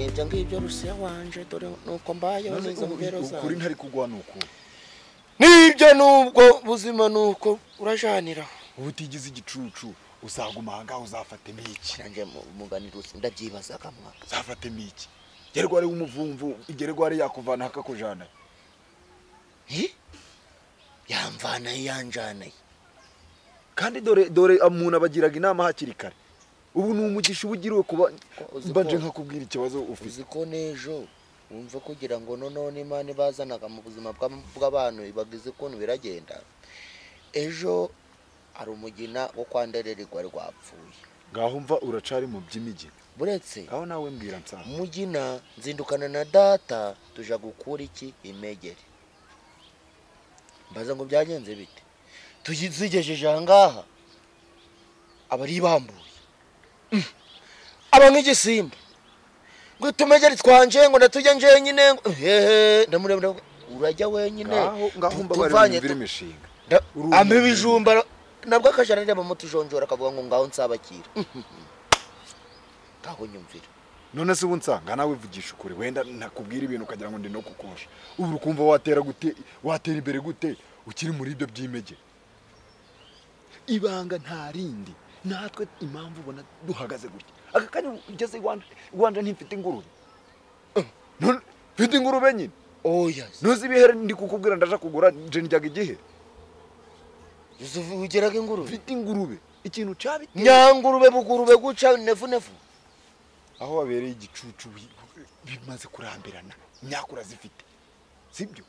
ibyo ngibyo rusiya wanje dore nuko mbayeho neza mu bero zawe ukuri ntari kugwa ni uku nibyo nubwo buzima nuko urajanira uba utigize igicucu uzaguma ahangaha uzafatemo iki nanjye muganirusi ndabyibaza kamwa uzafatemo iki gerware w'umuvumvu igerware yakuvana akakujana yamvanaye yanjanaye kandi dore dore umuntu abagiraga inama hakiri kare ubu ni umugisha uba ugiriwe kuba uzi mbanje ko- nkakubwira ikibazo ufite uzi ko n'ejo wumva kugira ngo noneho n'imana ibazanaga mu buzima bwa- bw'abantu ibagize ukuntu biragenda ejo hari umugina wo kwa ndererwa rwapfuye ngaho mva uracari mu by'imijyi buretse ngaho nawe mbwira nsanga mugina nzindukana na data tuja gukura iki imegere mbaza ngo byagenze bite tuzigejeje ahangaha aba ari ibambuye Mm. aba nk'igisimba ngo tumegere twanje ngo natujya njenyine ngo hehe ndamureba ndavuga, urajya wenyine ngaho ngaho mba bari tuvanye bumvira tu- imishinga nda- Urumva ampa ibintu. ibijumba ra- nabwo akajana arebamo tujonjora akavuga ngo ngaho nsabakira ngaho nyumvira none se ubu nsanga nawe vugisha ukuri wenda nakubwira ibintu ukagira ngo ndi no kukosha ubu ukumva watera gute watera imbere gute ukiri muri ibyo by'imege ibanga nta rindi natwe impamvu ubona duhagaze gutya aka kanya ugeze iwanje iwanje ntifite ingurube None mfite ingurube nyine oya ntuzi ibihere ndi kukubwira ndaje kugura nje njyaga igihe ugeraga ingurube mfite ingurube ikintu cyabiteye nyangurube bugurube guca nefu nefu aho babereye igicucu bi- bimaze kurambirana nyakura zifite sibyo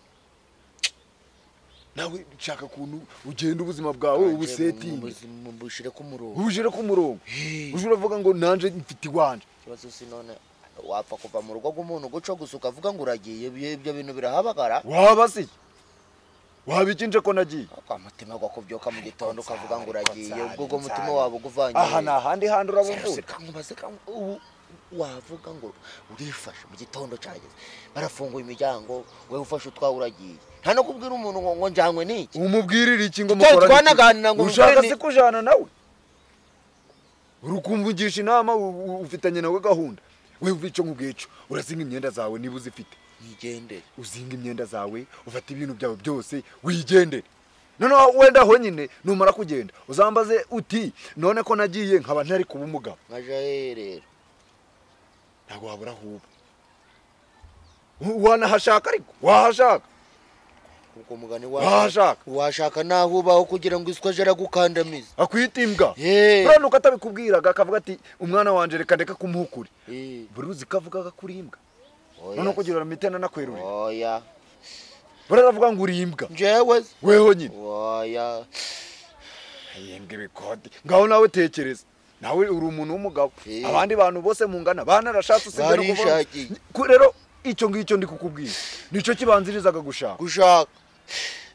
nawe nshaka ukuntu ugenda ubuzima bwawe ubusetingi bushyire ku murongo ubujire ku murongo Hey. uje uravuga ngo nanjye mfite iwanje ikibazo si none wapfa kuva mu rugo rw'umuntu guca gusa ukavuga ngo uragiye ibyo- ibyo bintu birahabagara waba se waba iki nje ko nagiye umutima wakubyuka mu gitondo Ariko ukavuga ngo uragiye nsanga, ubwo ubwo nsanga. mutima wawe uguvanye aha ni ahandi hantu urabuvura ubu wavuga ngo urifashe mu gitondo cyageze barafunguye imiryango wowe ufashe utwawe uragiye nta no kubwira umuntu ngo ngo njanywe n'iki umubwirire iki ngo Tutari mukorane iki? twanaganira ngo ushaka mukore ni- se kujana nawe uri kumvugisha inama u- u- ufitanye nawe gahunda wewe uva icyo ngubwicyo urazinga imyenda zawe niba uzifite nyigendere uzinga imyenda zawe ufata ibintu byawe byose wigendere noneho wenda honyine numara kugenda uzambaze uti none ko nagiye nkaba ntari kuba umugabo nkaja herera ntabwo wabura aho uba W- wanahashaka ariko wahashaka ubwo mugani Washaka. washaka naho ubaho kugira ngo iswa aje aragukandamiza akwita imbwa Eh. buriya nuko atabikubwiraga akavuga ati umwana wanjye reka ndeka kumuha ukuri Eh, buri uzi ko avugaga kuri imbwa oya noneho kugira mitena nakwerurira oya buriya aravuga ngo uri imbwa njyewe se, we honyine oya ahembwa ibikode ngaho nawe tekereza nawe uri umuntu w'umugabo Eh. abandi bantu bose mungana banarashatse usibye no kuvuga- Barishakiye. Ku- rero icyo ngicyo ndi kukubwira nicyo kibanzirizaga gushaka gushaka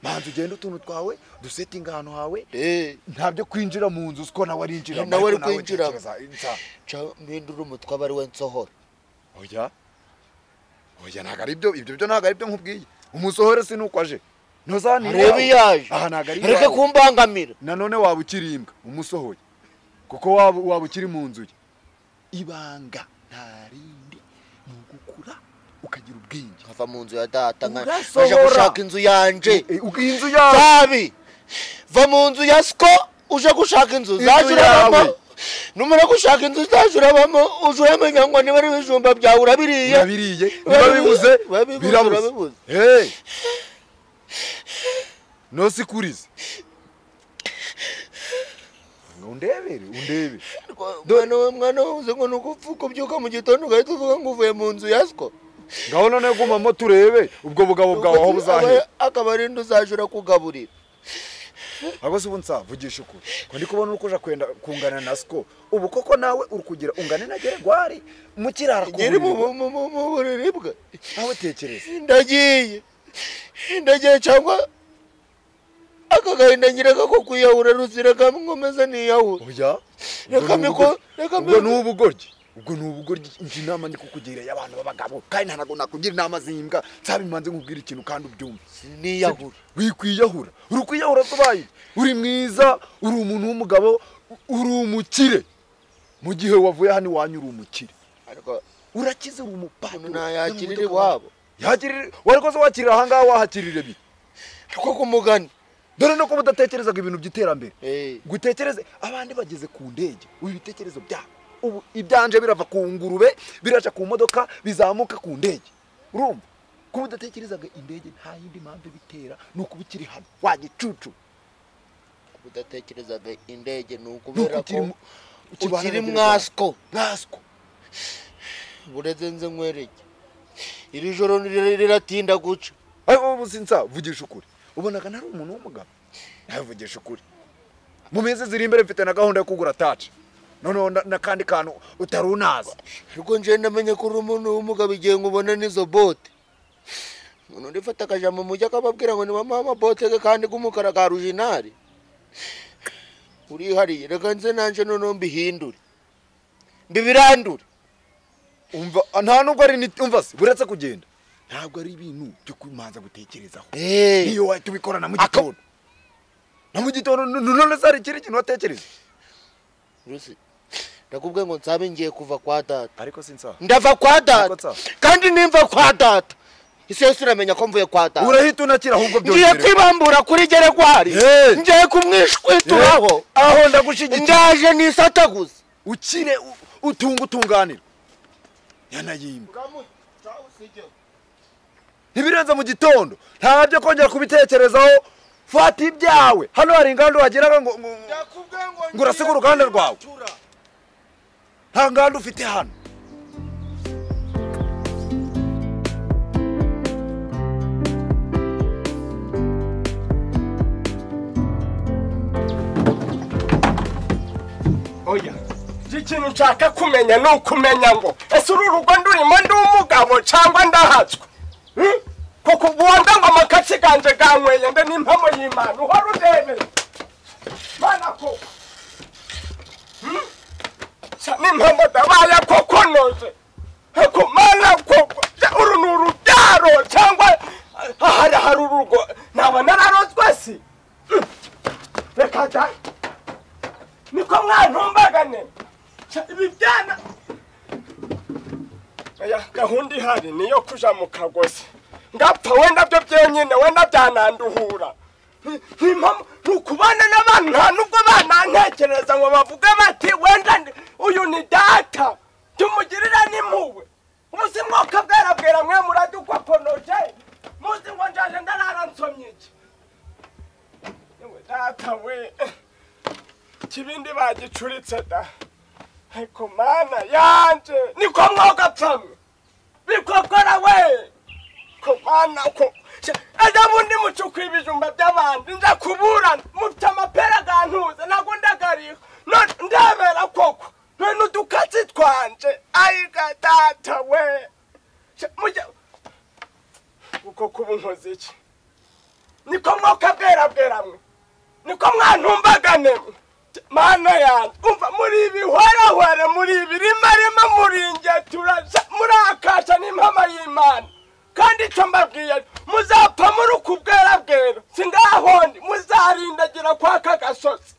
manza ugenda utuntu twawe dusetinga ahantu hawe eh ntabyo kwinjira mu nzu uko nawe arinjiramo Nawe ari ariko kwinjiramo. tekereza, insa- ca mpindura umutwe aba ari we nsohora oya oya ntabwo ari byo ibyo byo ntabwo ari byo nkubwiye umusohore si nuko aje ntuzanire arebe iyaje aha ntabwo ari reka iwawe. kumbangamira nanone waba ukiri imbwa umusohoye kuko waba waba ukiri mu nzu ye ibanga nta rindi ni ugukura ukagira ubwenge nkava mu nzu ya data nka- Urasohora. nkaja gushaka inzu yanje Eh, uko inzu yawe tabi va mu nzu ya siko uje gushaka inzu uzajya urabamo yawe. numara gushaka inzu uzajya urabamo uje uramenya ngo niba ari ibijumba byawe urabiriye urabiriye niba Urabibuze. bibuze Urabibuze, birabuze urabibuze. Hey! nosikurize ngo undebere undebe mwana we mwana we uzi ngo ni ugupfa ukabyuka mu gitondo ugahita uvuga ngo uvuye mu nzu ya siko ngaho noneho gumamo turebe ubwo bugabo bwawe aho buzahera akaba ari indi uzajya urakugaburira ahubwo se ubu nsavugisha ukuri ko ndi kubona uri kuja kwenda kungana na siko ubu koko nawe uri kugira ungane na geregwari mu kirara ku nyiri mu buriri. mu- mu- mu- mu buriri bwe nawe tekereza ndagiye ndagiye cyangwa aka gahinda nyireka ko kwiyahura ruzira kamwe niyahura oya Reka ubwo ni miko- ubugoryi. reka ubwo ni miko- ubugoryi ubwo ni ubugoryi njye inama ndi kukugira y'abantu b'abagabo kandi ntabwo nakugira inama z'imbwa nsabimanze nkubwira ikintu kandi ubyumve niyahura wikwiyahura uri kwiyahura tubaye uri mwiza uri umuntu w'umugabo uri umukire mu gihe wavuye hano iwanyu uri umukire ariko urakize uri umupapuro ntayakirira iwabo yakirire warikoze wakirira ahangaha wahakirira ibi niko ku mugani dore no kuba udatekerezaga ibintu by'iterambere Eh, gutekereze abandi bageze ku ndege ubu ibitekerezo byabo ubu ibyanje birava ku ngurube biraca ku modoka bizamuka ku ndege urumva kuba udatekerezaga indege nta yindi mpamvu ibitera ni ukuba ikiri hano wagicucu udatekerezaga indege ni ukubera ko ukiri mu- ukibana ukiri na mwasiko mwaswo bureze nze nkwereke iri joro niri- riratinda guca ariko ubu sinza vugisha ukuri ubonaga nari umuntu w'umugabo nawe vugisha ukuri mu minsi ziri imbere mfite na gahunda yo kugura taci noneho na- n'akandi kantu utari unazi ariko nje ndamenye ko uri umuntu w'umugabo igihe nkubona n'izo bote umuntu urifata akajambo mu mujyi akababwira ngo nibamuhe amabote ke kandi k'umukara ka rujinari urihariye reka nze nanje noneho mbihindure mbibirandure umva nta nubwo ari ni- umva se buretse kugenda ntabwo ari ibintu byo kumanza gutekerezaho Eh, niyo wahita ubikora na mu Aka- gitondo na mu gitondo n- n- none se hari ikindi kintu watekereza Rusi, ndakubwiye ngo nsabe ngiye kuva kwa data ariko sinsaha ndava kwa data Ariko nsa- kandi nimva kwa data isi yose uramenya ko mvuye kwa data urahita unakira ahubwo ngiye byongere kwibambura kuri geregwari Eh. ngiye kumwishwituraho aho ndagushyigikira ndaje nisataguza ukire u- utunge utunganira yanayimba ntibirenze mu gitondo nta byo kongera kubitekerezaho fata ibyawe hano hari inganda wageraga ngo ngo- ngo- ngo urasiga uruganda rwawe nta nganda ufite hano oya iki kintu nshaka kumenya ni ukumenya ngo ese uru rugo ndurimo ndi umugabo cyangwa ndahatswe Hmm? kuko ubu wenda ngo amakatsi ganje ganyweye nde n'impamo y'imana uhora urebeye mana ko Hmm? sa n'impamo ndabaye koko noze ko mana koko Ja, uru ni urubyaro cyangwa ahari hari urugo naba nararozwe si Hmm. reka dai niko mwantumbagane Cya, ibi byana oya gahunda ihari niyo kuja mu kagozi ngapfa wenda byo byenyine wenda byananduhura Nti- ntimpamo ni ukubana n'abantu nta nubwo banantekereza ngo bavuge bati wenda ndi- uyu ni data tumugirira n'impuhwe muzi mwoka bwarabwira mwe muradukokonoje muzi ngo njaje ndarara nsomye iki Yewe data we kibindi bagicuritse da ariko mana yanje niko mwogapfamwe bikokora we ko mana ko aja bundi mucukura ibijumba by'abandi nja kuburana mufite amapera gantuze nago ndagariho none ndebera koko none n'udukatsi twanje ayiga data we Sha, mujya uko kuba unkoze iki niko mwoka bwerabweramwe niko mwantumbagane mana yanjye umva muri ibi hwarahware muri ibi rimwe rimwe muri njye turasa murakasha n'impama y'imana kandi icyo mbabwiye muzapfa muri uku bwerabwera singahondi muzarindagira kwa aka gasozi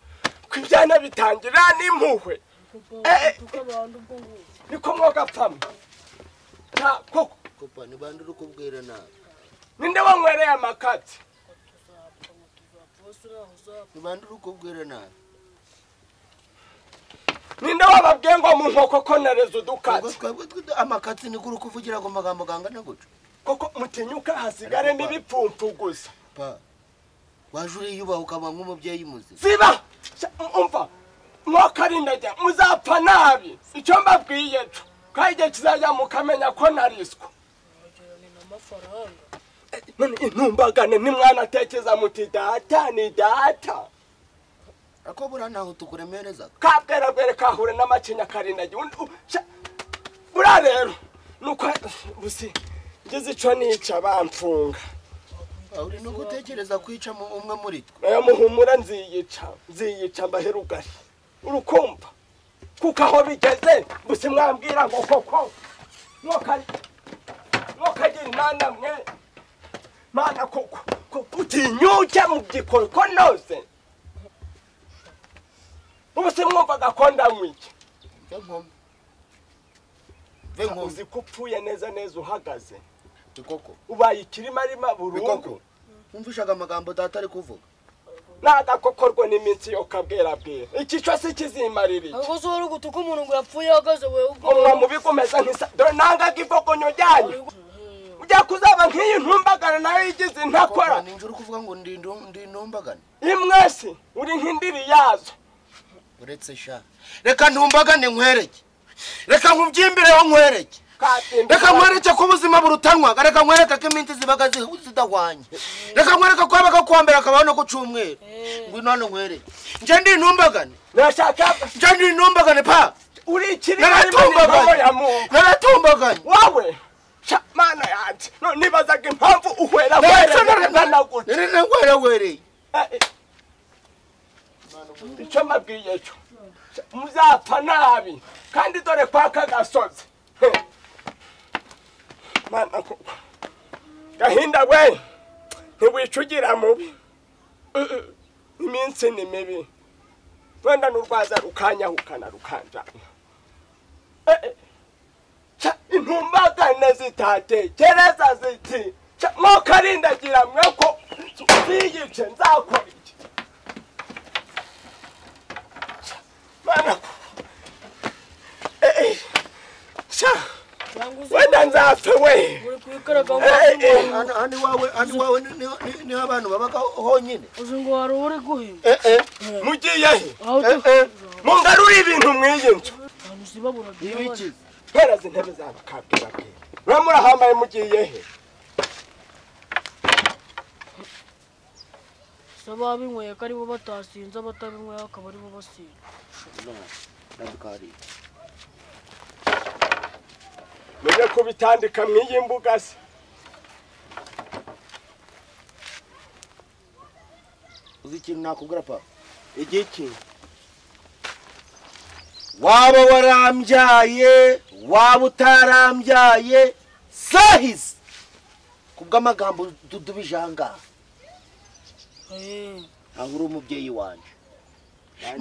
ko ibyana bitangira n'impuhwe Eh, eh, niko mwogapfamo nta koko kupa ni bande uri kubwira nabi ninde wanywereye amakatsi ni bande uri kubwira nabi ninde wababwiye ngo mu nkoko konereza ubwo udukatsi twebwe twe- amakatsi ni kuri kuvugira ku magambo gangana gutyo koko mutinyuka hasigare n'ibipfumfu gusa pa waje uriyubaha ukaba nk'umubyeyi muzima ziba Sha- umva mwakarindajya muzapfa nabi icyo mbabwiye co kandi igihe kizajya mukamenya ko nariswa Eh, none intumbagane nimwanatekereza muti data ni data ariko buriya ntaho tukuremerezaga kabwerabwere kahure n'amacinya karindajya buriya rero nuko busi ngize ico nica bamfunga Ah, uri no gutekereza kwica mu- umwe muri twe nayo muhumura nziyica nziyica mbahera ugari urukumva kuko aho bigeze gusa mwambwira ngo koko mwokari- mwokagira imana mwe mana koko ko utinyuke mu gikorwa noze ubu se mwumvaga ko ndamwike njya nkoma Venko. uzi ko upfuye neza neza uhagaze tukoko ubaye ikirima arima burundu bikoko wumvishaga amagambo data ari kuvuga nagakokorwa n'iminsi yo kabwerabwera ikico si kizimarira iki ahubwo si wowe uri gutuka umuntu ngo yapfuye ahagaze we umwa mubi kumeza nk'isa dore nangaga ivogonyo ryanyu ujya kuzaba nk'iyi ntumbagara nayo yigize intakora Koko, ninjye uri kuvuga ngo ndi indu- ndi ntumbagane imwesi uri nk'indiri yazo uretse sha reka ntumbagane nkwereke reka nkubyimbireho nkwereke Katinda- reka nkwereke ko ubuzima burutanwaga reka nkwereke ko iminsi zibaga zi- zidahwanye reka nkwereke ko habaga kuwa mbere hakabaho no ku cyumweru ngwino hano nkwereke nje ndi intumbagane Nashaka nje ndi intumbagane pa uri ikirima arimo n'inkono ya naratumbaganye muntu naratumbaganye wowe sha mana yanjye no nibazaga impamvu uhwera Ndetse hwera ntanagutse nari nagwerewereye icyo mbabwiye cyo muzapfa nabi kandi dore kwa kagasozi He. mana koko gahinda we ntiwicugira mubi Mm, mm. iminsi ni mibi wenda n'urwaza rukanyahukana rukanjana Eh, eh. Ca, intumbagane zitatekereza ziti ca, mwokarindagira mwe ko ziyice nzakora iki mana Eh, eh. Ca, wenda nzapfe we uri kubikaraga ngo Eh, eh. umuntu Hano- hano iwawe hano iwawe ni- ni- ni- niho abantu babaga honyine uzi ngo hari uwo uri guhema Eh, eh, mugiye he aho eh, utuka eh. mungarure ibintu mw'iyi nzu abantu zibabura ibiki mpera zintebe zabo kabwirabwira muramuhambaye mugiye he se ababinyweye ko aribo batasinze abatabinyweye akaba aribo basinze ndabikariye mujye kubitandika mw'iyi mbuga se uzi ikintu nakubwira pa igiki waba warambyaye waba utarambyaye sahizi kubw'amagambo dudubijangaha Eh, ntabwo uri umubyeyi wanjye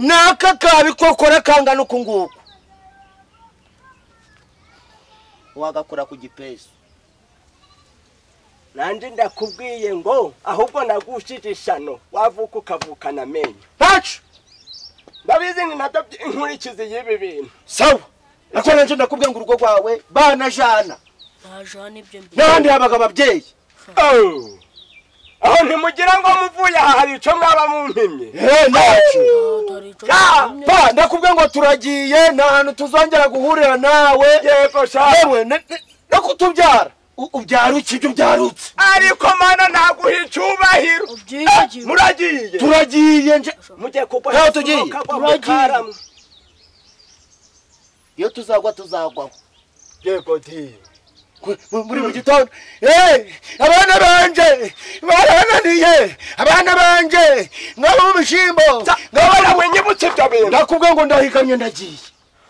naka kabikokora kangana uku nguku wagakora ku gipesu nanjye ndakubwiye ngo ahubwo nagushije ishano wavuka ukavukana amenyo ntacu ndabizi ni nabyo by- inkurikizi y'ibi bintu sawa ariko nanjye ndakubwira ngo urugo rwawe banajana ntajana ibyo mbere n'ahandi habaga ababyeyi Oh. aho ntimugira ngo muvuye aha hari icyo mwaba mumpimye Eh, ntacu hari icyo kimwe pa ndakubwira ngo turagiye nta hantu tuzongera guhurira nawe yego shaka yewe ne- ne- no kutubyara U- ubyara ukijya ubyarutse ariko mana ntaguha icyubahiro ubyiyigiwe muragiye turagiye nje mugiye kugwa Ntaho tugiye. Turagiye. karamu iyo tuzagwa tuzagwaho yego diye Ku- mu- muri mu gitondo Eh, abana banje barananiye abana banje mwaba mu bishyimbo ngabona winyibutse ibyo bintu ndakubwira ngo ndahiganye ndagiye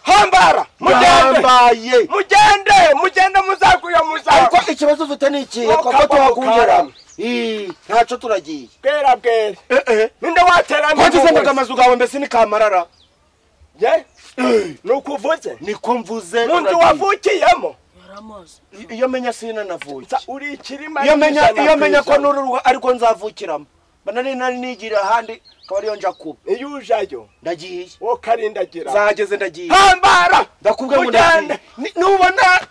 hambara mugende ndambaye mugende mugende muzaguye ariko muzagwa ikibazo ufite ni ikihe Wowe koko ukagwa tuhagungera mukarama. Ih, ntaco turagiye bwera bwera Eh, eh. ninde waterana wagizendaga amazu gawe mbese ni kamarara ye nuko uvuze niko mvuze mu nzu turagiye. wavukiyemo yaramaze I- iyo menya sina navuye Sa- uri ikirima iyo menya n'ijana iyo menya ku ko ijana. nuru rugo ariko nzavukiramo mbona nari nari nigira ahandi akaba ariyo nja kuba iyo ujayo ndagiye wowe karindagira zageze ndagiye hambara ndakubwira ngo mugende ndagiye Ni- nubona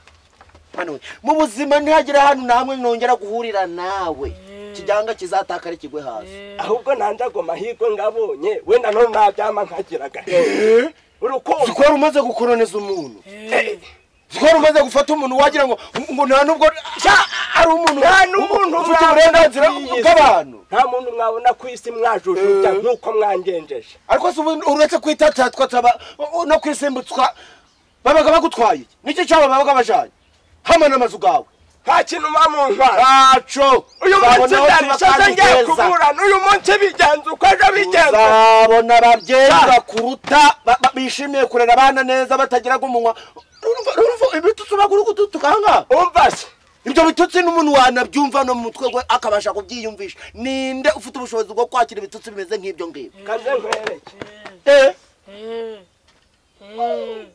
Anyway, mu buzima ntihagira ahantu na hamwe nongera guhurira nawe kijyanga kizatakare kigwe hasi ahubwo nanjago amahirwe ngabonye wenda none nabyama nkagira agahe urukundo zikwari umaze gukoroneza umuntu Eh, zikwari umaze gufata umuntu wagira ngo ngo nta n'ubwo Ja, ari umuntu nta n'umuntu ufite mwabona uburenganzira ku isi. bw'abantu nta muntu mwabona ku isi mwajujuta nk'uko mwangenjeje ariko si ubu- uretse kwitatatwa taba no kwisimbutwa babaga bagutwaye iki? nicyo cyaba babaga bajanye hamwe n'amazu gawe nta kintu mba mu ntwara ntaco uyu munsi Uzabona aho ndarishaje tuba ngiye kandi heza. kuburana uyu munsi bigenza uko ejo bigenza uzabona Ja. babyeyi kuruta bishimiye kurera abana neza batagiraga umunwa Urumva- urumva ibitutsi uba uri gututuka ahangaha umva se ibyo bitutsi n'umuntu wanabyumva no mu mutwe we akabasha kubyiyumvisha ninde ufite ubushobozi bwo kwakira ibitutsi bimeze nk'ibyo ngibyo kaze nkwereke Eh, eh, eh.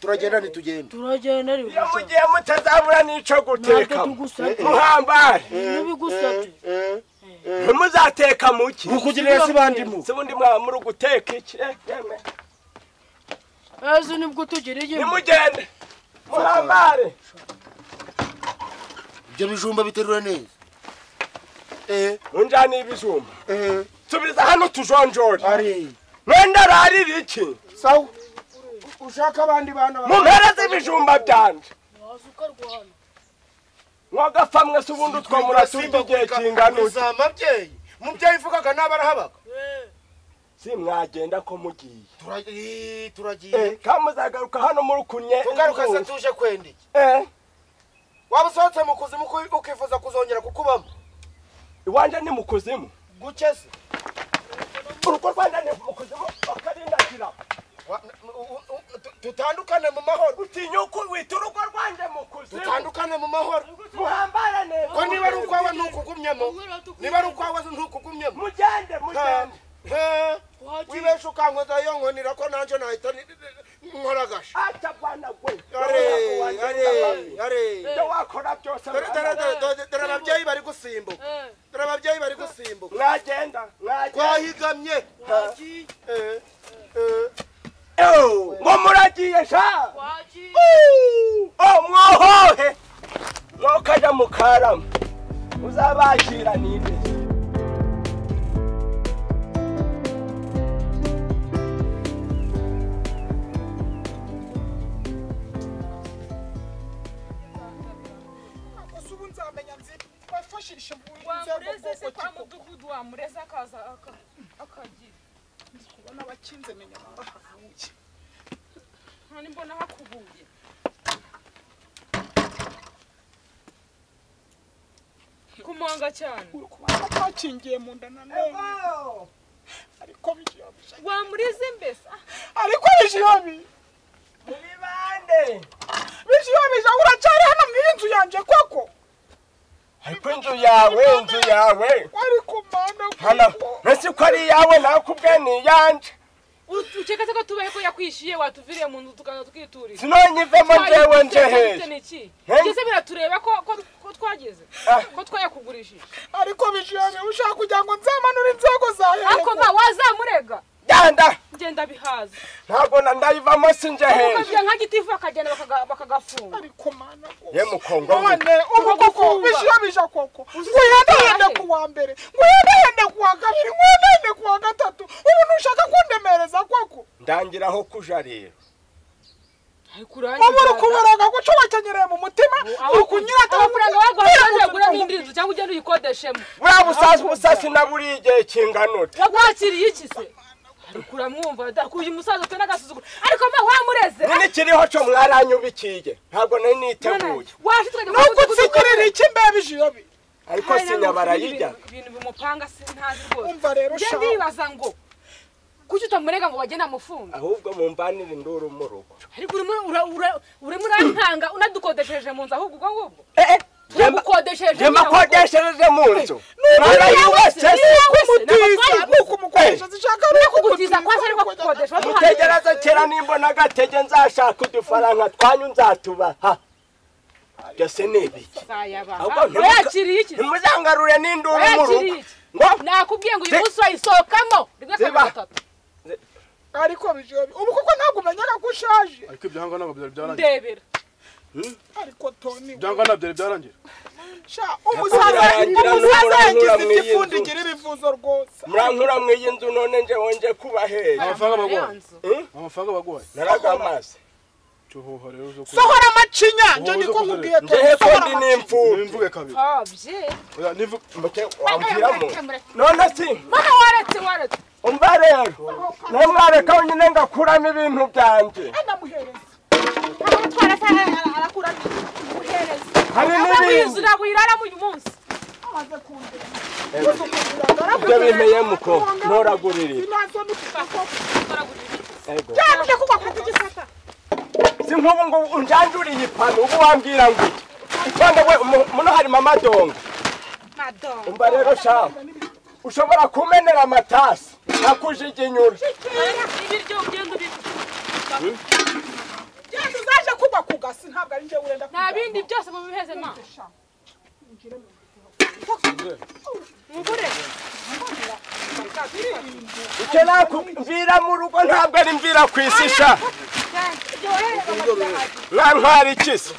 turagenda ntitugenda turagenda iyo ntibigusatse mugiye mutazabura n'ico ntabwo guteka tugusatse muhambare ntibigusatse ntimuzateka muki rukugirira si bandimu si bundi mwaba muri guteka iki Eh, yemwe. ejo nibwo tugira igihembo nimugende muhambare ibyo bijumba biterura neza eh unjaniye ibijumba eh subiza hano tujonjore ari mwenda rarira iki sawa ushaka abandi bana ba- mumpereze ibijumba byanje waza ukarwana mwagapfa mwese ubundi utwo murasimba igihe kingana iki Uza ababyeyi mubyeyi uvugaga naba arahabaga si mwagenda ko mugiye Turag- eh, Eh, turagiye kandi muzagaruka hano muri kunye tugaruka se tuje kwenda iki Eh, waba usohotse mu kuzimu uki- ukifuza kuzongera kukubamo iwanje ni mu kuzimu guke se urugo rwanje ni mu kuzimu bakarindakira Wa- u- u- u- tu- tutandukane mu mahoro utinyuka wita urugo rwanje mu kuzimu tutandukane mu mahoro muhambara neza ko niba ari ukwawe ntukugumyemo niba ari ukwawe ntukugumyemo mugende mugende Eh, wagiye wibeshe ukankoza yo nkonera ko nanjye nahita ni- ni- nkora ata bwana gwe ari ari ibyo wakora byose dore dore dore dore- dore ababyeyi bari gusimbuka dore ababyeyi bari gusimbuka mwagenda mwagenda twahigamye wagiye Eh, eh. Ew, ngo muragiye sha wagiye omwohohe mwokaja mukaramu uzabakira ninde Gusa ubu nzamenya nzi bafashishe inzego wamureze se kwa koko mudugudu wamureze akaza aka- akagira kubona abakinze menya aho bahavuye none mbona hakubuye kumwanga cyane uri kubona bakingiye mu nda nanone ariko bijyabije wamureze mbese Ah, ariko bijyabi muri bande bijyabije uracyari hano mu inzu yanjye koko ariko inzu yawe inzu yawe wari kumana hana koko ntasi ko ari iyawe nakubwe ni iyanje u- ukeka se ko tubaye ko yakwishyuye watuviriye mu nzu tukaza tukiturira sinonye ivemo njyewe nje Twagifite hehe ni iki? Hey. Mbese biratureba ko ko- ko twageze Ah. ko twayakugurishije ariko bijyabi ushaka kugira ngo nzamanure inzego zawe ariko ba wazamurega genda ngenda bihaza ntabwo na ndayivamo si nje hehe ukabya nka gitifu bakagenda bakaga- bakagafunga ariko mana koko ye mukongwa we. none ubu koko Tukagufunga. bijyabije koko ngwihedahende ku wa mbere ngwihedahende ku wa kabiri ngwihedahende ku wa gatatu ubu ntushaka kundemereza koko ndangira aho kuja rero ariko urangiza ubu uri kubaraga guca wakenyereye mu mutima uri kunyura amafaranga baguha ushobora kugura n'indi nzu cyangwa ugenda uyikodeshemo buriya busasi busasi na buriya igihe kingana ute yaguhakiriye iki se ariko uramwumva da kuyu musaza ufite n'agasuzuguro ariko mba wamureze nini kiriho cyo mwaranyubikiye ntabwo nari niteguye washitwe nubwo utsigurira iki mbebi jiyobi ariko sinyabara yijya ibintu bimupanga sintazi rwose umva rero njye shaka ndibaza ngo kuki utamurega ngo bagende amufunga ahubwo mumbanire induru mu rugo ariko urimo ura- ura- urimo urantanga unadukodesheje mu nzu ahubwo ubwo ngubwo Njye- turamukodesheje njye mbakodeshereje mu nzu Mwana mwaraye wese ni si wowe se kumutiza ni ukumukwanisha zishaka ni kugutiza kwanza ariko kugukodesha baduhaye mutegereze kera nimbona agatege nzashaka udufaranga twanyu nzatubaha byose ni ibiki Ahubwo sayabanga ntimuka- yakiriye iki ntimuzangarure n'induru mu Yakiriye rugo iki? ngo nakubwiye ngo uyu Zi- munsi wayisohokamo rimwe kabiri Ziba. gatatu ariko bijiyobi ubu koko ntabwo umenyaga ko ushaje ariko ibyangwa ntabwo byari byarangiye ndebera ariko toni ibyangwa ntabwo byari byarangiye sha umusaza Yakugira umusaza n'umuramura yagize mu iyi igifundi nzu. igira ibivuzo rwose murankura mu iyi nzu none nje wonje kuba hehe amafaranga baguhaye nzu amafaranga baguhaye naragamaze cyohoha rero zo sohora amacinya njye Wowe niko uzi nkubwiye nje toni hepfo sohora ndi amacinya n'imfubyi nimvuge kabiri abye oya nimvuge Muke- wambwiramo none si mana waretse waretse umva rero nawe mwareka nyine ngakuramo ibintu byanjye ndamuhereza amutwara se arakura uhereza hari ava mu n'ibindi nzu ntabwo uyiraramo uyu munsi amaze kundera uzi ukundira ibyo ndarakugira bimeye muko ntoragurire inazo n'ukukoko Ego. cyangwa kugwa ku gisata si nk'ubu ngo unjanduriye ipanu ubu wambwira ngo iki itonde we mu- muno harimo amadongo umva rero shaho ushobora kumenera amatasi akujiginyura ibiryo ugenda ubirya gasi ntabwo ari njye urenda nta bindi byose mubiheze ma mugure icyo nakubwira mu rugo ntabwo ari mvira ku isi sha mwantwara ikisi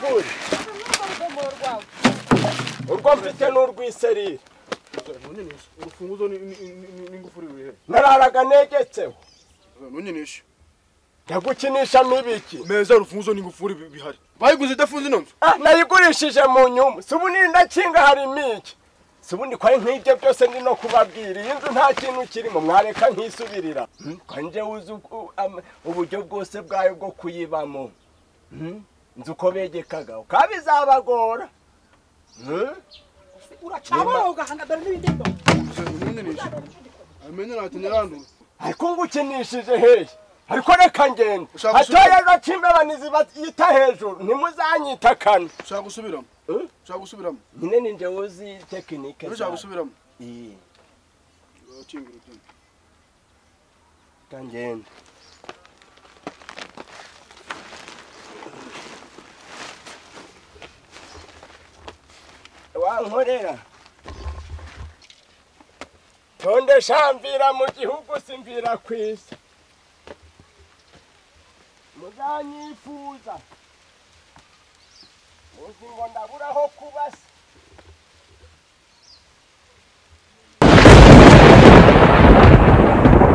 ukuri urwo mfite ni urw'iserire ntunyenyeshe urufunguzo ni- ni- ni- ni- n'ingufuri ruri he nararaga negetseho ntunyenyeshe ndagukinisha n'ibiki meza urufunguzo n'ingufuri bi- bihari bayiguze idafunze ino nzu Ah, nayigurishije mu nyungu si ubu ni ndakinga harimo iki si ubu ndikwari nk'ibyo byose ndi no kubabwira iyi nzu nta kintu kirimo mwareka nkisubirira Hmm, kwa nje uzi uku- am- uburyo bwose bwayo bwo kuyibamo Hmm, nzi uko begekaga ukaba izabagora Hmm? uracabora ugahanga dore n'ibindi ndo ntunyenyeshe amenye ntacyo nyirandura ariko ngukinishije hehe ariko reka ngende Ushaka gusubiza- hatoya bakimbabanizi bayita hejuru ntimuzanyita kane ushaka gusubiramo Eh? ushaka gusubiramo nyine ni njye uzi tekinike rero ushaka zayo. gusubiramo Iyi, ukinga urukingo reka ngende wankorera tondesha mvira mu gihugu simvira ku isi muzanyifuza muzi ngo ndaburaho kubasa